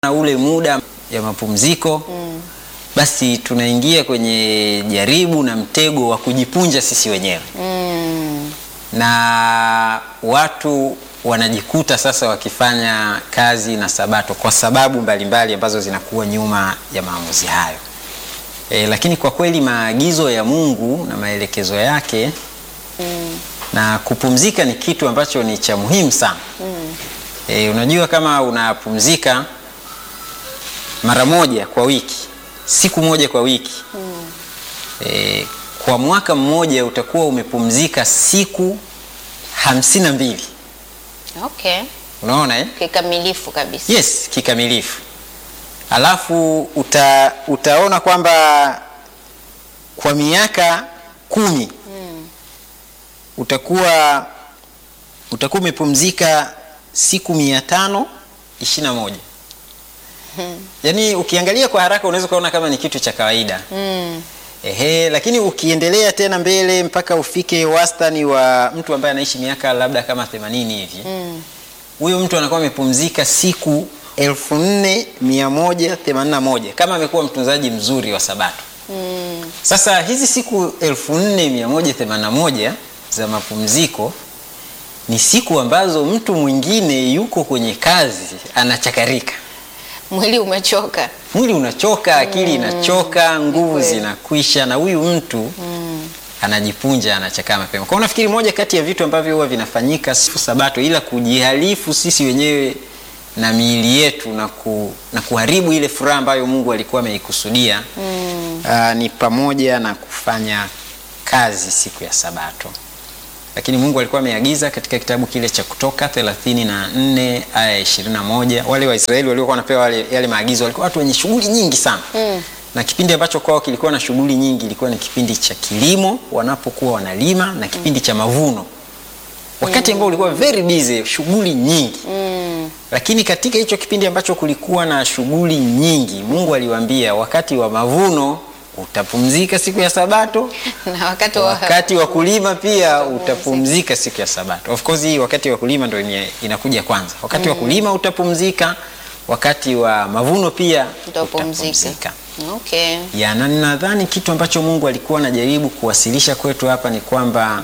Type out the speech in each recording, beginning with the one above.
na ule muda ya mapumziko basi tunaingia kwenye jaribu na mtego wa kujipunja sisi wenyewe Mm. na watu wanajikuta sasa wakifanya kazi na sabato kwa sababu mbalimbali ambazo zinakuwa nyuma ya maamuzi hayo. E, lakini kwa kweli maagizo ya Mungu na maelekezo yake na kupumzika ni kitu ambacho ni cha muhimu sana. E, unajua kama unapumzika mara moja kwa wiki, siku moja kwa wiki e, kwa mwaka mmoja utakuwa umepumzika siku hamsini na mbili. Okay. Unaona eh? Kikamilifu kabisa. Yes, kikamilifu. Alafu uta, utaona kwamba kwa miaka kumi utakuwa utakuwa umepumzika siku mia tano ishirini na moja. Yaani ukiangalia kwa haraka unaweza ukaona kama ni kitu cha kawaida. Mm. Ehe, lakini ukiendelea tena mbele mpaka ufike wastani wa mtu ambaye anaishi miaka labda kama 80 hivi huyo mtu anakuwa amepumzika siku 4181 kama amekuwa mtunzaji mzuri wa Sabato. Sasa hizi siku 4181 za mapumziko ni siku ambazo mtu mwingine yuko kwenye kazi anachakarika, Mwili umechoka. mwili unachoka, akili inachoka, nguvu kweli. zinakwisha, na huyu mtu anajipunja, anachakaa mapema. Kwa hiyo nafikiri moja kati ya vitu ambavyo huwa vinafanyika siku Sabato, ila kujihalifu sisi wenyewe na miili yetu na, ku, na kuharibu ile furaha ambayo Mungu alikuwa ameikusudia ah, ni pamoja na kufanya kazi siku ya Sabato lakini Mungu alikuwa ameagiza katika kitabu kile cha Kutoka 34 aya ya 21. Wale Waisraeli waliokuwa wanapewa wale, yale maagizo walikuwa watu wenye shughuli nyingi sana Mm. na kipindi ambacho kwao kilikuwa na shughuli nyingi ilikuwa ni kipindi cha kilimo wanapokuwa wanalima na kipindi cha mavuno, wakati ambao ulikuwa very busy, shughuli nyingi Mm. lakini katika hicho kipindi ambacho kulikuwa na shughuli nyingi, Mungu aliwaambia wakati wa mavuno utapumzika siku ya Sabato Na wakati wa wakati wa kulima pia utapumzika siku ya Sabato. Of course hii wakati wa kulima ndio ime- inakuja kwanza. Wakati wa kulima utapumzika, wakati wa mavuno pia utapumzika. utapumzika. Okay. Ya, na nadhani kitu ambacho Mungu alikuwa anajaribu kuwasilisha kwetu hapa ni kwamba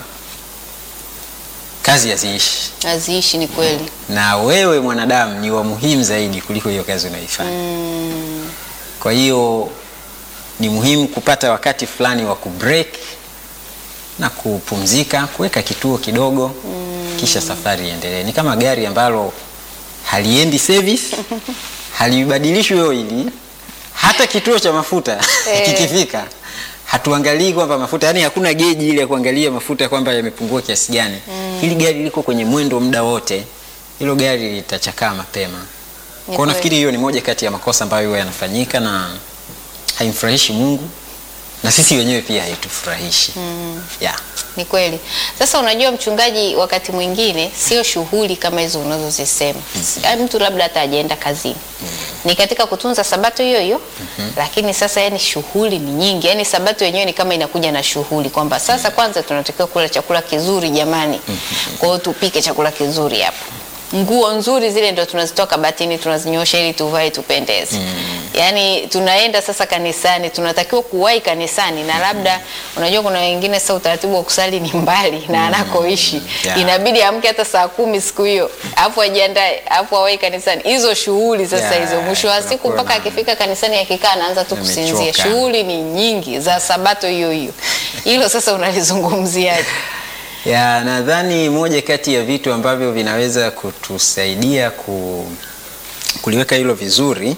kazi haziishi, Aziishi ni kweli. na wewe mwanadamu ni wa muhimu zaidi kuliko hiyo kazi unayoifanya. Mm. Kwa hiyo ni muhimu kupata wakati fulani wa kubreak na kupumzika, kuweka kituo kidogo kisha safari iendelee. Ni kama gari ambalo haliendi service, halibadilishwi oili, hata kituo cha mafuta Eh. kikifika hatuangalii kwamba mafuta, yani hakuna geji ile ya kuangalia mafuta kwamba yamepungua kiasi gani. Hili gari liko kwenye mwendo muda wote, hilo gari litachakaa mapema. Kwa hiyo kweli. nafikiri hiyo ni moja kati ya makosa ambayo huwa yanafanyika na haimfurahishi Mungu na sisi wenyewe pia haitufurahishi. Yeah. Ni kweli. Sasa unajua mchungaji, wakati mwingine sio shughuli kama hizo unazozisema. Yaani mtu labda hata hajaenda kazini. Ni katika kutunza sabato hiyo hiyo. Lakini sasa yani shughuli ni nyingi. Yaani sabato yenyewe ni kama inakuja na shughuli kwamba sasa kwanza tunatakiwa kula chakula kizuri jamani. Kwa hiyo tupike chakula kizuri hapo. Nguo nzuri zile ndo tunazitoa kabatini tunazinyosha ili tuvae tupendeze. Yaani tunaenda sasa kanisani, tunatakiwa kuwahi kanisani na labda unajua kuna wengine sasa utaratibu wa kusali ni mbali na anakoishi. Yeah. Inabidi amke hata saa kumi siku hiyo. Alafu ajiandae, alafu awahi kanisani. Hizo shughuli sasa Yeah, hizo mwisho wa siku tunakuwa mpaka na- akifika kanisani akikaa anaanza tu Amechoka. kusinzia. Shughuli ni nyingi za sabato hiyo hiyo. Hilo sasa unalizungumziaje? Ya, nadhani moja kati ya vitu ambavyo vinaweza kutusaidia ku, kuliweka hilo vizuri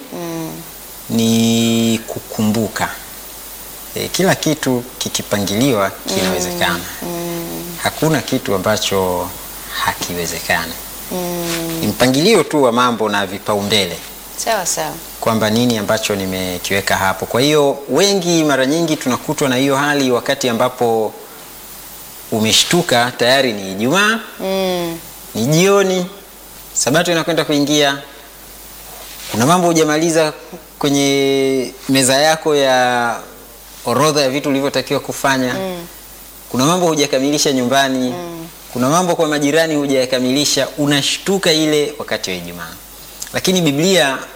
ni kukumbuka. E, kila kitu kikipangiliwa kinawezekana. Hakuna kitu ambacho hakiwezekani. Ni mpangilio tu wa mambo na vipaumbele Sawa sawa. kwamba nini ambacho nimekiweka hapo. Kwa hiyo wengi mara nyingi tunakutwa na hiyo hali wakati ambapo umeshtuka tayari ni Ijumaa, Mm. ni jioni, Sabato inakwenda kuingia, kuna mambo hujamaliza kwenye meza yako ya orodha ya vitu ulivyotakiwa kufanya kuna mambo hujakamilisha nyumbani kuna mambo kwa majirani hujayakamilisha, unashtuka ile wakati wa Ijumaa. Lakini Biblia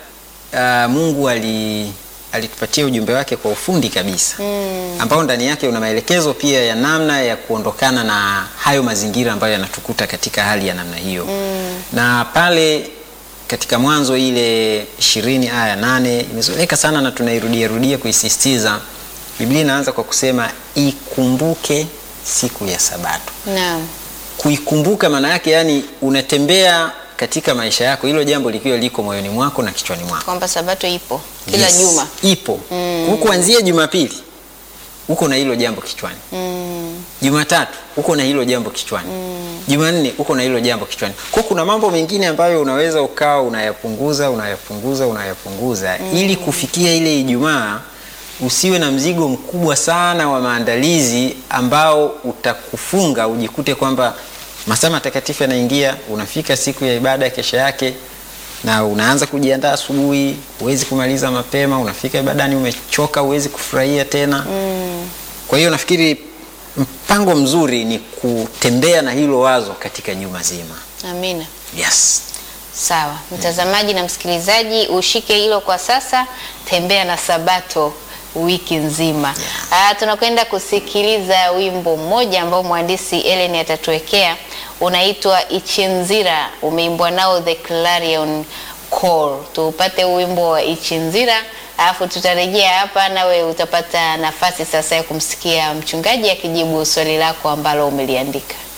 uh, Mungu ali alitupatia ujumbe wake kwa ufundi kabisa mm. ambao ndani yake una maelekezo pia ya namna ya kuondokana na hayo mazingira ambayo yanatukuta katika hali ya namna hiyo mm. na pale katika Mwanzo ile ishirini aya ya nane imezoeleka sana na tunairudia rudia kuisisitiza. Biblia inaanza kwa kusema ikumbuke siku ya Sabato. Naam. Kuikumbuka maana yake yani, unatembea katika maisha yako hilo jambo likiwa liko moyoni mwako na kichwani mwako Kwamba sabato ipo kila Yes, juma. ipo mm. kuanzia Jumapili uko na hilo jambo kichwani Mm. Jumatatu uko na hilo jambo kichwani Jumanne uko na hilo jambo kichwani. Kwa kuna mambo mengine ambayo unaweza ukawa unayapunguza unayapunguza unayapunguza ili kufikia ile Ijumaa usiwe na mzigo mkubwa sana wa maandalizi ambao utakufunga ujikute kwamba masaa matakatifu yanaingia, unafika siku ya ibada kesho yake na unaanza kujiandaa asubuhi, huwezi kumaliza mapema, unafika ibadani umechoka, huwezi kufurahia tena. Kwa hiyo nafikiri mpango mzuri ni kutembea na hilo wazo katika juma zima. Amina. Yes. Sawa, mtazamaji na msikilizaji, ushike hilo kwa sasa. Tembea na Sabato wiki nzima. Ah, tunakwenda kusikiliza wimbo mmoja ambao mhandisi Ellen atatuwekea, unaitwa Ichinzira, umeimbwa nao The Clarion Call. Tupate huu wimbo wa Ichinzira, alafu tutarejea hapa, nawe utapata nafasi sasa ya kumsikia mchungaji akijibu swali lako ambalo umeliandika.